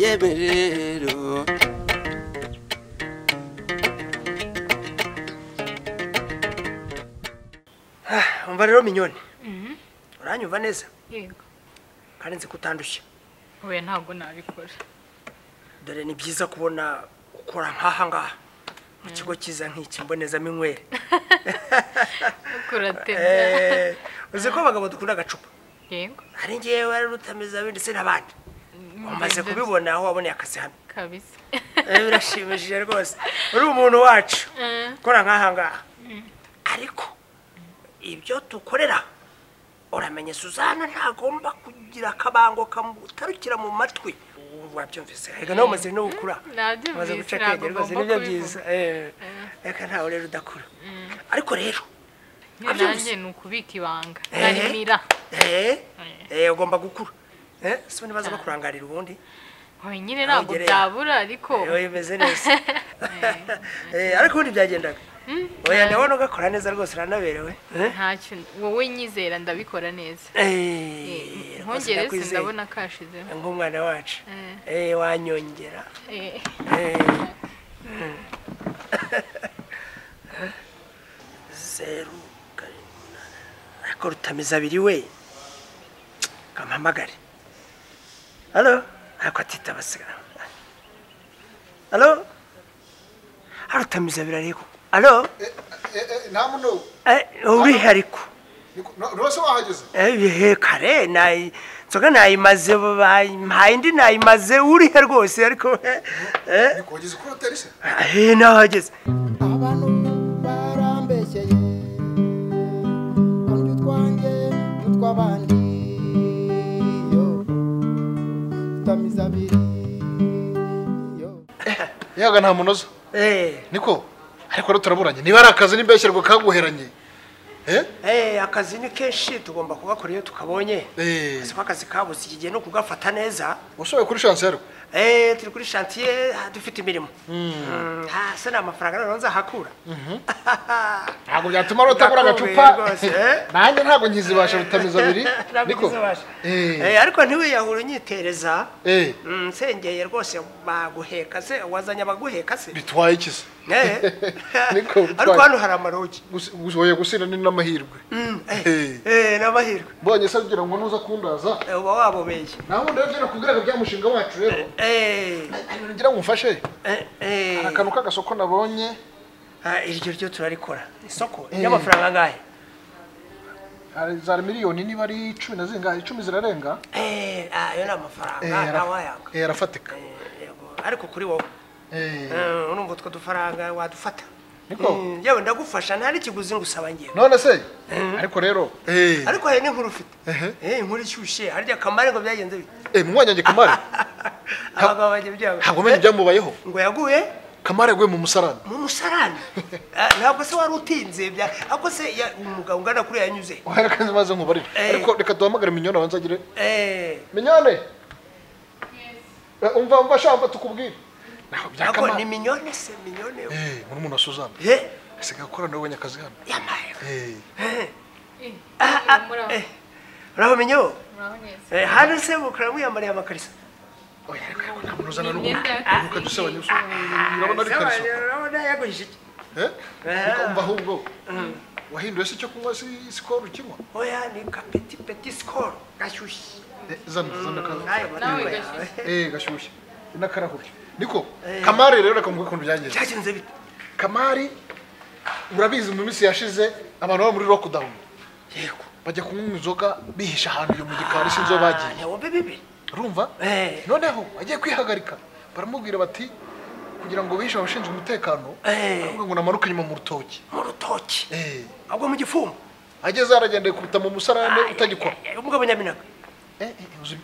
yeme rero umva rero minyoni uranyumva neza yego kandi nzi ko utandushye oya ntabwo nabikora dore ni byiza kubona ukora nk'aha ngaha mu kigo cyiza nk'iki mbonezaminywere kuratebya Eh, uzi ko abagabo dukunda agacupa yego hari ngewe wari rutameza ndetse n'abandi umaze kubibona aho waboneye akazi hano kabisa Eh, birashimishije rwose uri umuntu wacu ukora nk'aha ngaha ariko ibyo dukorera uramenye suzana ntagomba kugira akabango kamutarukira mu matwi Ubu wabyumvise reka nawe umaze no gukura Nabyumvise, umaze guca ntabwo akenge rwose ugomba nibyo kubivuga. byiza Eh, reka ntawe rero udakura ariko rero nanjye ni ukubika ibanga narimira eh, eh, ugomba gukura Eh, si nibaza bakurangarira ubundi oya nyine ntabwo Ntugereye. byabura ariko Oya bimeze neza Eh, ariko ubundi byagendaga oya ndabona ugakora neza rwose uranaberewe Eh? ntacyo wowe nyizera ndabikora neza Eh, rwose ntongere ndakwizeye. ndabona kashizemo nk'umwana wacu Eh, wanyongera Eh, Eh. zeru karindwi umunani. ariko rutameza abiri we kampamagare halo ariko atitaba sigara halo Ah, rutameza abiri ariko halo nta muntu urihariko ntose wahageze ehe kare nayi nzoga nayimaze bayimpaye indi nayimaze urihe rwose ariko eh, wageze kuri hoteli se eh nahageze abantu barambeshyeye kundya utwanjye n'utw'abandi yo utamiza abiri yo yaga nta muntu uza eh niko ariko rero turaburanye niba ari akazi n'imbeshyerwa kaguheranye eh? eh akazi ni kenshi tugomba kugakora iyo tukabonye Eh. Gusa ko akazi kabuze iki gihe no kugafata neza ushoboye kuri shansi yarwo eh turi kuri chantier ah, dufite imirimo Mm, ah se nta mafaranga rero nzahakura ntabwo byatuma rero utagura Ndakumbuye agacupa rwose, eh? nanjye ntabwo nkizibasha rutamiza abiri Ntabwo niko uzabasha. Eh, eh ariko ntiwiyahura unyitereza eh, Mm, nsengeye rwose baguheka se wazanye abaguheka se bitwaye iki se Eh. ariko Niko bitwaye. hano hari amarogi Gusi- ushoboye gusinda ni n'amahirwe Eh. Eh, ni amahirwe mbonye se agira ngo nuza kundaza Eh, uba wabobeye nta wundi rero ngera kubwira ngo bya mushinga wacu rero Eh, ngira ngo umfashe eh, eh. hari akantu k'agasoko nabonye Ah, iryo ryo turarikora isoko ry'amafaranga angahe hari za miliyoni niba ari icumi na zingahe icumi zirarenga Eh, ah, ayo ni amafaranga Eh, ntawayanga eh, arafatika Eh, yego. ariko kuri wowe Eh, Eh, urumva utwo dufaranga wadufata Niko? Mm, yewe ndagufasha nta n'ikiguzi ngusaba ngewe none se ariko rero eh, ariko hari n'inkuru ufite Ehe. Eh, inkuru ishyushye harya kamare ngo byagenze bite eh, munywanyange kamare abagabo bajya byabo ntabwo umenye Eh, ibyamubayeho ngo yaguye kamare yaguye mu musarani mu musarani Ah, ntabwo se wari utinze bya ahubwo se ya- umugabo ungana kuri yanyuze wahera kandi maze nkubarire Eh. ariko reka duhamagare minyone abanza agire Eh, minyone Eh, umva umva shamba tukubwire ntabwo bya ntabwo kamare ni minyone se minyone eh murumuna wa Suzanne Eh, asigaye akorana nawe ubonye akazi hano yamaye eh eh, muraho. Eh, uraho minyo muraho neza Eh, hano se mukora mwiyambariye amakariso oya reka ntabwo namuzana Ni n'ubu imyenda ya reka dusebanye gusa urabona ari kariso urabona yaguhishe iki Eh? Ariko umva ahubwo wahinduye se icyo kunywa si sikoro ukinywa oya ni kapeti peti sikoro gashyushye Eh, zana zana akazi nawe Nawe yawe eh gashyushye n'akarahuri niko kamari rero reka mvuge ukuntu byagenze byagenze bite kamari urabizi mu minsi yashize abantu baba muri lockdown yego bajya kunywa inzoga bihisha ahantu iyo mu gikari si inzo bagiye ntiwumve bibi urumva Eh. noneho agiye kwihagarika baramubwira bati kugira ngo bihishe abashinzwe umutekano Eh. aravuga ngo namanuke inyuma mu rutoki mu rutoki Eh. agwa mu gifumbo ageze yaragendeye kuruta mu musarane utagikora Ay, ay, ay, umugabo nyaminaga Eh, eh, uzi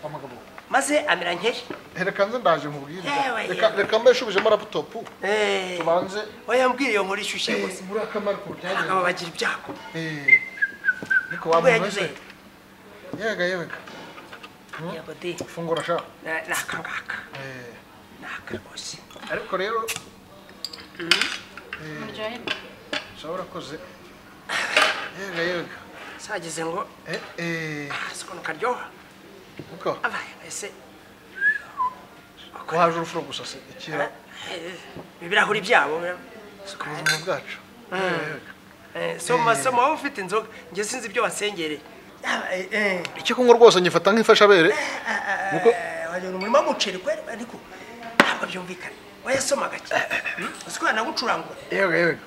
wa mugabo we. maze amera nk'ejo reka nze ndaje nkubwire Yewe, reka yewe. reka mbeshubijemo laputopu tubanze oya yambwiriye iyo nkuru ishyushye gusa muri akamaro ku abagabo byagenze bagira ibyago Eh, niko ubwo wamunoze yagize yega yega yego di fungura sha Na- ni aka ngaka Eh, ni aka rwose ariko rero Mujahid, ushobora koze yega yega sagize ngo eh eh ah, siko ni karyoha niko abaye ese wahaje urufuro gusa se ikira ibirahuri byabo bira- ku buzima bwacu Eh, so mu masomo wowe ufite inzoga njye sinzi ibyo wasengereye Ah, eh, eh. icyo kunywa rwose ngifata nk'imfashabere Nuko wagira umurima w'umuceri kweri ariko ntabwo byumvikana wayasomaga ki uzi ko yanagucurangura yewe yewe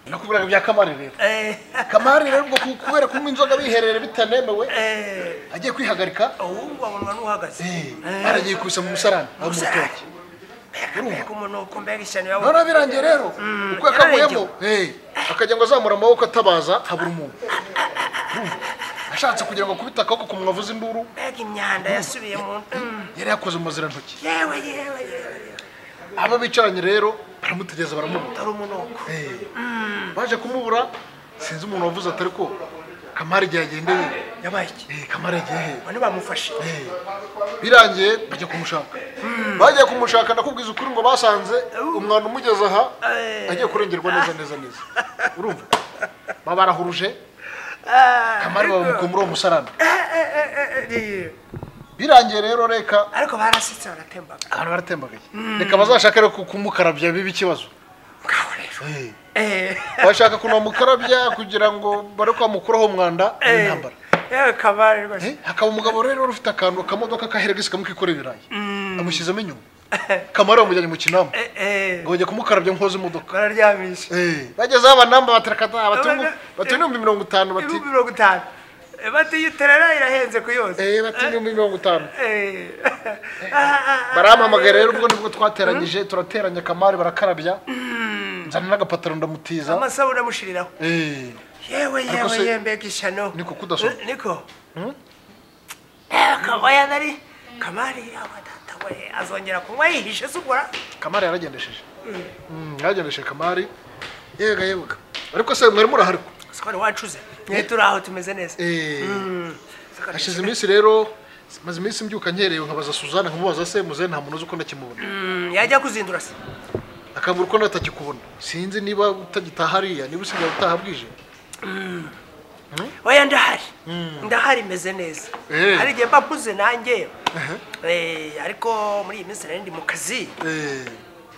nakubwiraga bya kamari rero Eh, kamari rero ubwo ku- kubera kunywa inzoga biherere bitanemewe eh, agiye kwihagarika uwumva abonwa n'uhagaze eh, Eh, yaragiye kubisa mu musarani aho mu umusarani. rutoki mbega urumva? mbega umuntu ukumbaga ishyano yawe none birangiye rero uko yakavuyemo eh, akajya ngo azamura amaboko atabaza habura umuntu Urumva? ashatse kugira ngo akubite akaboko ku mwavuza induru mbega imyanda yasubiye mu Mm, yari yakoze umuzirantoki yewe yewe yewe aba bicaranye rero baramutegereza baramubura dore umunuko Eh, baje kumubura sinzi umuntu wavuze atari ko kamari igihe yagendeye yabaye iki Eh, kamari yagiye he bane bamufashe Eh, birangiye bajya kumushaka bagiye kumushaka ndakubwiza ukuri ngo basanze umwana umugeze aha Eh. agiye kurengerwa neza neza neza urumva babarahuruje Ah, kamari babamuka muri uwo musarani eh, eh, eh, eh, eh, birangiye rero reka ariko barasetse baratembaga abantu baratembagaye reka bazashake rero ku- kumukarabya bibe ikibazo ngaho rero Eh. Eh, bashaka kunamukarabya kugira ngo bare kwamukuraho umwanda eh, n'intambara yewe kabare rwose Eh, hakaba umugabo rero wari ufite akantu kamodoka kaheragisi kamukikorera ibirayi amushyizemo inyuma kamara bamujyanye mu kinamba Eh, eh, ngo bajya kumukarabya nkoze imodoka bararyamisha Eh, bagezeho abanamba baterekata Abana- batinya ibihumbi mirongo itanu bati ibihumbi mirongo itanu Eh, bati iyo terera irahenze ku yose eh, batinya ibihumbi mirongo itanu Eh, ah, ah, ah. barampamagara rero ubwo nibwo twateranyije turateranya kamari barakarabya nzana n'agapataro ndamutiza amasabune amushiriraho Eh, yewe Ariko yewe se- yembega ishyano Niko kudasoma? Eh, niko yewe kabaya nari kamari yawe data we azongera kunywa yihishe se ubwo ra- kamari yaragendesheje Mm, yaragendesheje kamari yega yega ariko se mwari murahari ko? sikora wacuze mwe turi aho tumeze neza Eh, Siko ari- hashize iminsi rero maze iminsi mbyuka nkerewe nkabaza suzana nkamubaza se muzehe nta muntu uzi uko ndakimubona Mm, yajya kuzindura se akambura uko natakikubona sinzi niba utagitaha hariya niba usigaye utaha bwije oya ndahari ndahari meze neza Eh. hari igihe mba mpuze nanjye Eh, ariko muri iyi minsi nari ndi mu kazi Eh,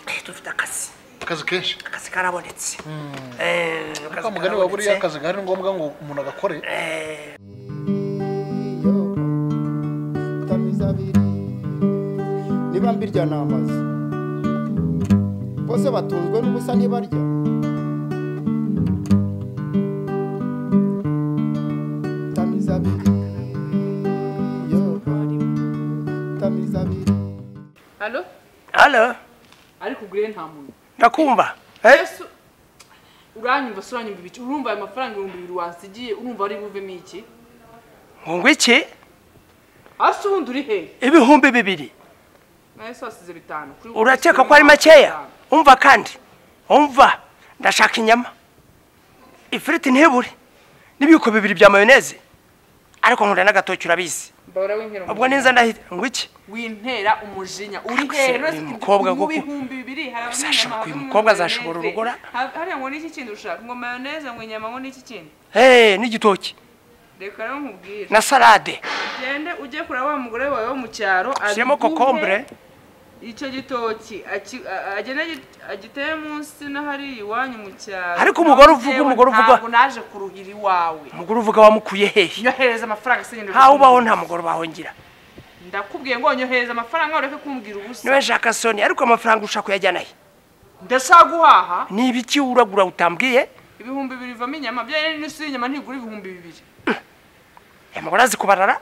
Eh, dufite akazi akazi kenshi akazi karabonetse Eh, akazi ka mugani wa buriya akazi gahari ni ngombwa ngo umuntu agakore Eh, iyo utamizabiri niba mbirya ni amazu bose batunzwe n'ubusa ntibarya utamizabiri iyo utamizabiri Alo? halo Ariko ugure nta muntu. ndakumva Eh, Ese uranyumva se uranyumva ibiki? Urumva ayo mafaranga ibihumbi bibiri wansigiye urumva ari buvemo iki? ngo iki Ase ubundi uri hehe? ibihumbi bibiri Nawe se wasize bitanu. Kuri wowe urakeka wasize ko ari makeya bitanu. umva kandi umva ndashaka inyama ifiriti ntibure n'ibiyiko bibiri bya mayoneze ariko nkunda n'agatoki urabizi Mbabara w'inkera umujinya. ubwo ninza ndahita ngo iki Wintera umujinya. Uri Ariko se hehe? uyu Rwose ibyo- mukobwa mu koko bihumbi bibiri hari azashobora- abanyama, uyu havemo mukobwa mayoneze. azashobora urugora? Ha- Hariya ngo n'iki kindi ushaka? Ngo mayoneze, ngo inyama, ngo n'iki kindi? hehe n'igitoki Reka rero nkubwire. na salade Ugende ujye kureba wa mugore wawe wo mu cyaro. shyiramo abiguhe- kokombure icyo gitoki aki- a- agenda agi- agiteye munsi na hariya iwanyu mu cyaro Ariko umugore uvuga, Nawe umugore uvuga. ntabwo naje kuruhira iwawe umugore uvuga wamukuye hehe nyohereza amafaranga sinyine ntawe ubaho nta mugore bahongira ndakubwiye ngo nyohereza amafaranga ureke kumbwira ubusa niwe nshaka soni ariko amafaranga ushaka kuyajyana he ndashaka guhaha ni ibiki uragura utambwiye ibihumbi bibiri bivamo inyama byaye n'isi y'inyama ntigura ibihumbi bibiri aya mugore azi kubarara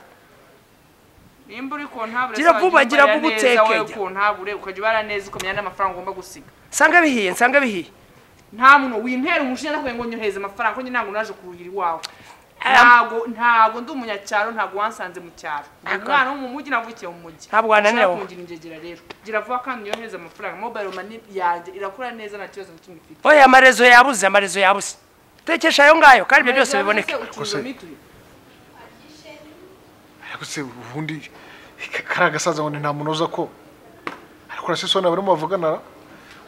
nimba uri kontabure Gira vuba, gira vuba uteke, wowe gira. kontabure ukajya ubara neza ukamenya n'amafaranga ugomba gusiga nsanga bihiye nsanga bihiye nta muntu wintera umushinya ndakubwiye ngo nyohereze amafaranga kuko njye ntabwo naje kuruhira iwawe Aya- ntago ntago ndi umunyacyaro ntabwo wansanze mu cyaro Ndi D'accord. umwana wo mu mujyi navukiye mu mujyi Ntabwo wananira wowe. kungira ingegera rero gira vuba kandi nyohereze amafaranga mobile money yanjye irakora neza nta kibazo na kimwe ifite oya amarezo yabuze amarezo yabuze tekesha ayo ngayo kandi ibyo byose biboneke ucuruza mituyu ariko se ubundi ka- kariya gasaza ngo ni nta muntu uza ko ariko urase soni barimo bavuganara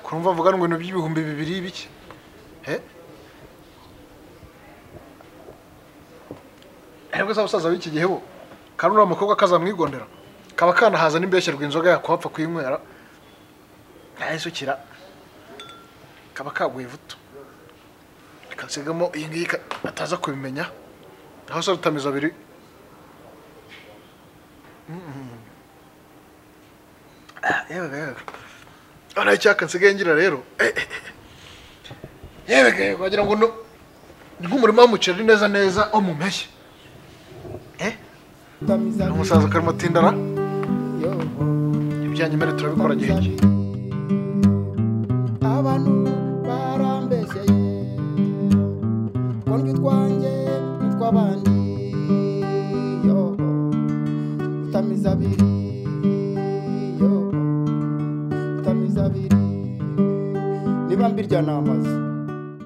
kurumva bavugana ngo ibintu by'ibihumbi bibiri biki Eh? ariko se abasaza b'iki gihe bo kandi uriya mukobwa kazamwigondera kaba kanahaza n'imbeshyi rw'inzoga yakuhapfa kuyinywera nayisukira kaba kaguye vuto kasigamo iyi ngiyi ka- ataza kubimenya naho se rutamiza abiri Mhm. Ah, yewe yewe hano icyaka nsigaye ngira rero eh, eh, eh. yewe yewe wagira ngo no ni nk'umurima w'umuceri neza neza wo mu mpeshyi eh tamiza ni umusaza karimo atindara yo ibijyanye mbere turabikora gihe ki abantu barambeshyeye kondwa utwanjye n'utw'abandi yo utamiza abiri yo utamiza abiri niba mbirya ni amazi